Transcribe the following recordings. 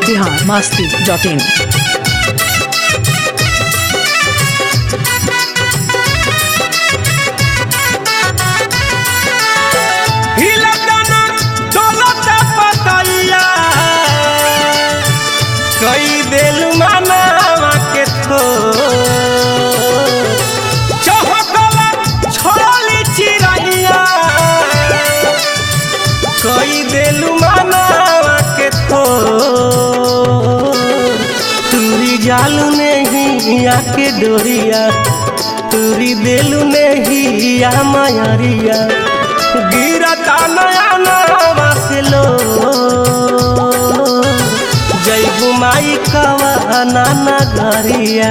Bihar Masti dot in हिलकना डोलत पतैया कई दिल मनावा के थो चहकला छोड़ली चिरैया कई दिल मनावा के थो तुरी जालू नहीं आके डोरिया तुरी दिलू नहीं आ मायरिया गिरता नया नवा से लो जैबू माई कवा नाना घरिया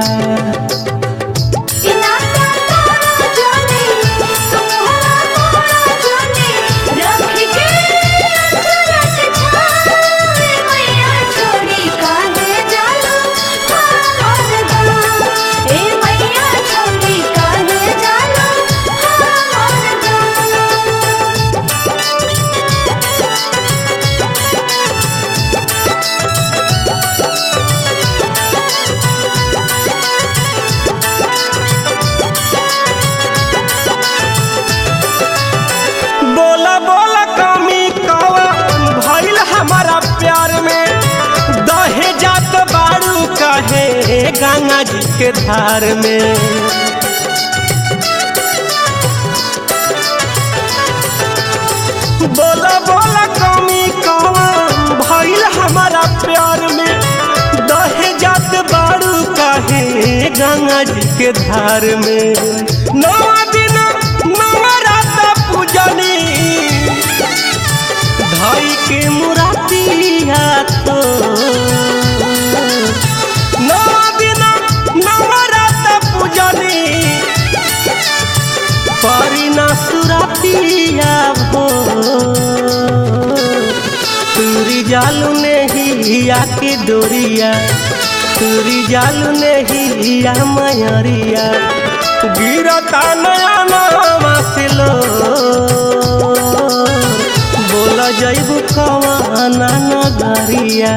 बोला बोला कमी कवा भइल हमारा प्यार में दहे जात बारू कहे गंगा जी के धार में बोला बोला कमी कवा भइल हमारा प्यार में दहे जात बारू कहे गंगा जी के धार में नवा दिन नवा रात पूजनी भाई के मुरातिया तो नवा दिन नवा रात पूजनी परिना सुरातिया भो तुरी जालू नहीं आके डोरिया तुरी जालू नहीं आ मयरिया गिरता नया नवा से लो बोला जैबू कवाना नगरिया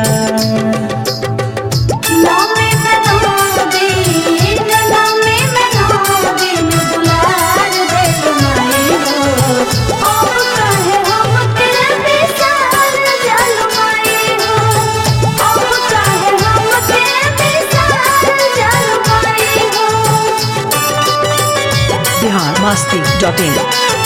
बिहार मस्ती डॉट इन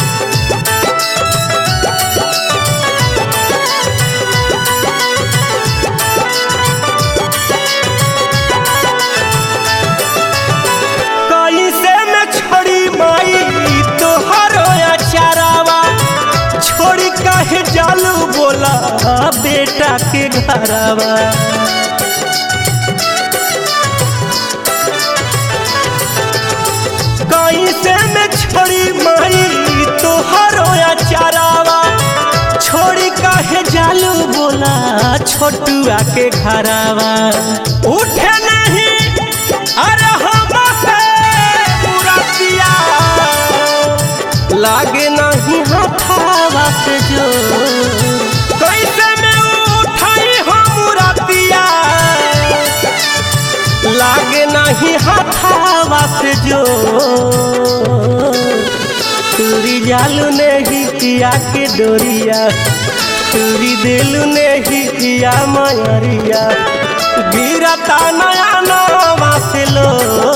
कैसे में छोड़ी माई तोहरो अचारावा छोड़ी काहे जालू बोला बेटा के घरावा कैसे में छोड़ी माई तोहरो अचारावा छोड़ी काहे जालू बोला छोटुआ के घरावा उठे नहीं अरे हमसे मुरतिया लागे नहीं हथावा से जो कैसे में उठाई हम मुरतिया लागे नहीं हथावा से जो तुरी जालू नहीं किया के डोरिया तुरी दिलू नहीं किया मयरिया गिरता नया नवा से लो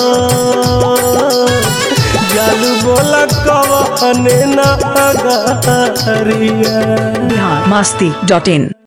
जालू बोला कवने ना गरिया बिहार मस्ती डॉट इन